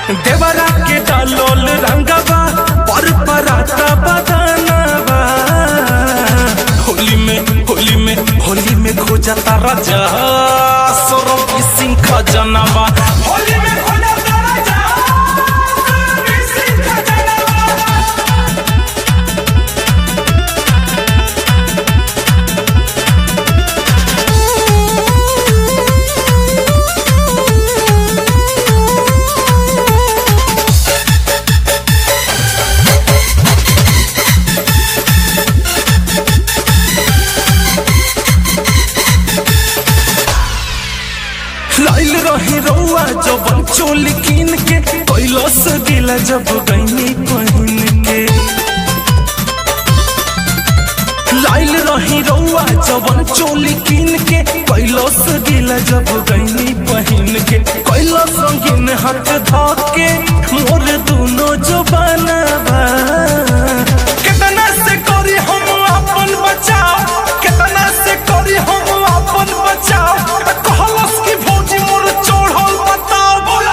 देवरा के डालोल रंगवा पर पराता बदनवा होली में होली में होली में खो जाता राजा सौरभ सिंह खजनवा होली में खो जाता राजा सौरभ सिंह खजनवा लाइल रही रउआ जब चोली कीन के कैलस गिला जब गईनी पहिन के लाइल रही रउआ जब चोली कीन के कैलस गिला जब गईनी पहिन के कैलस रंगीन हाथ धके मोर दोनों जो बनवा कितना से करी हम अपन बचाव कितना से करी हम अपन बचाव कहलस की भौजी मोर चढ़ल बताओ बोला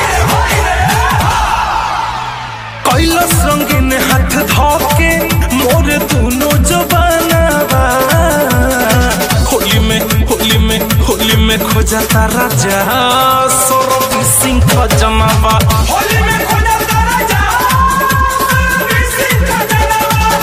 कैलस रंगीन हाथ धके मोर दोनों जो बनवा होली में होली में होली में खो जाता राजा सौरभ सिंह खजनवा होली में खो जाता राजा सौरभ सिंह खजनवा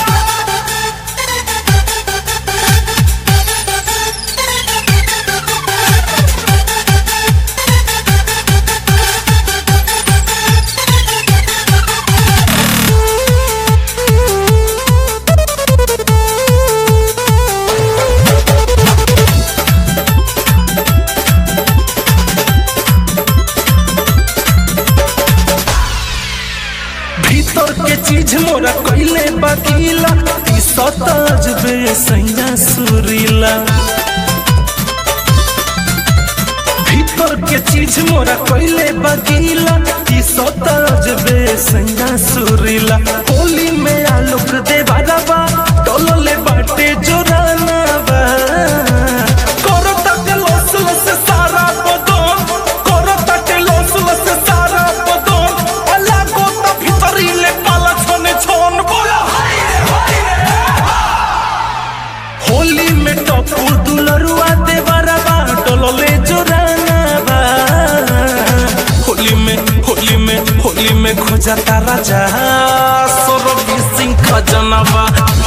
भीतर के चीज मोरा कइले बकीला ई सताज बे सैया सुरीला भीतर के चीज मोरा कइले बकीला ई सताज बे सैया सुरीला होली में आलोक दे बाबा टोलले बाटे जोराना बा करो तक लस लस सारा बदन करो तक लस लस सारा बदन अल्लाह को त भितरी ले पाला छने छन बोला होली में टपू दुलरुआ देवरबा टोलले जोराना बा होली में होली में होली में खो जाता राजा सौरभ सिंह खजनवा